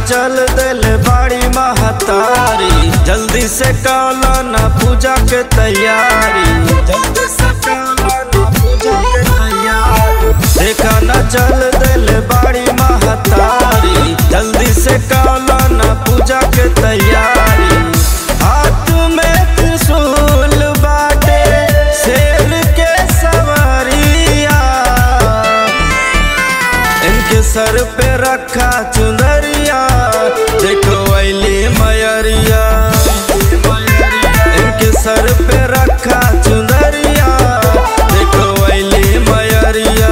चल दिल बाड़ी महतारी जल्दी से काला ना पूजा के तैयारी जल्दी से काला ना पूजा के तैयारी देखा ना चल दिल बाड़ी महतारी जल्दी से काला ना पूजा के तैयारी हाथ में त्रिशूल बाटे शेर के सवारिया इनके सर पे रखा चुनरिया देखो अली मयरिया इनके सर पे रखा चुनरिया देखो अली मयरिया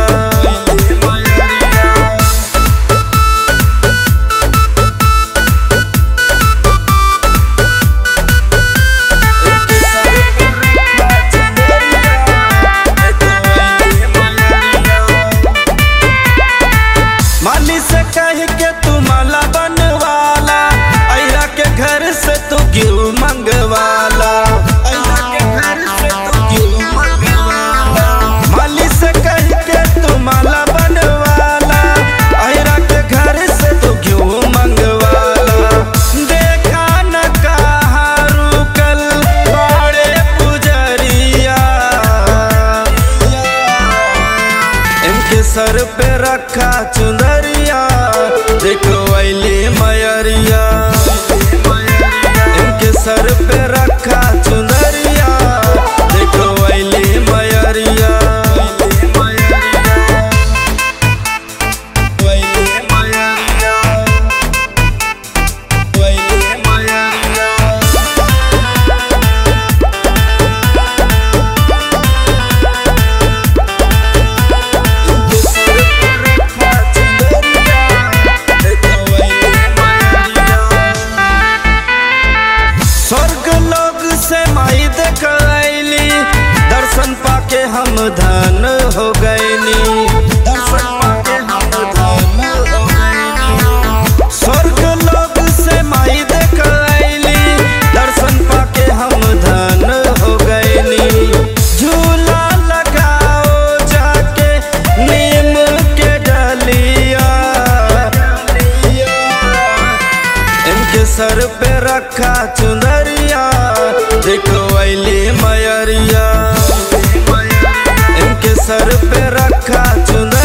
इनके सर पे रखा चुनरिया, देखो अइली मयरिया। माली से कह के तू माला बनवाला अहिरा के घर से तू क्यों मंगवाला अहिरा के घर से तू क्यों मंगवाला माली से कह के तू माला बनवाला अहिरा के घर से तू क्यों मंगवाला देखा न कहा रुकल बड़े पुजरिया इनके सर पे रखा चुनरिया देखो अली मयरिया इनके सर पे रखा चुनरिया देखो अली मयरिया अइली मयरिया। अइली मयरिया। स्वर्ग लोग से माई देख अली दर्शन पाके हम धन हो गईली दर्शन पाके हम धन हो गईली स्वर्ग लोग से माई देख अली दर्शन पाके हम धन हो गईली झूला लगाओ जाके नीम के डलिया इनके सर पे रखा चुनरिया देखो अली मयरिया इनके सर पे रखा चुनरिया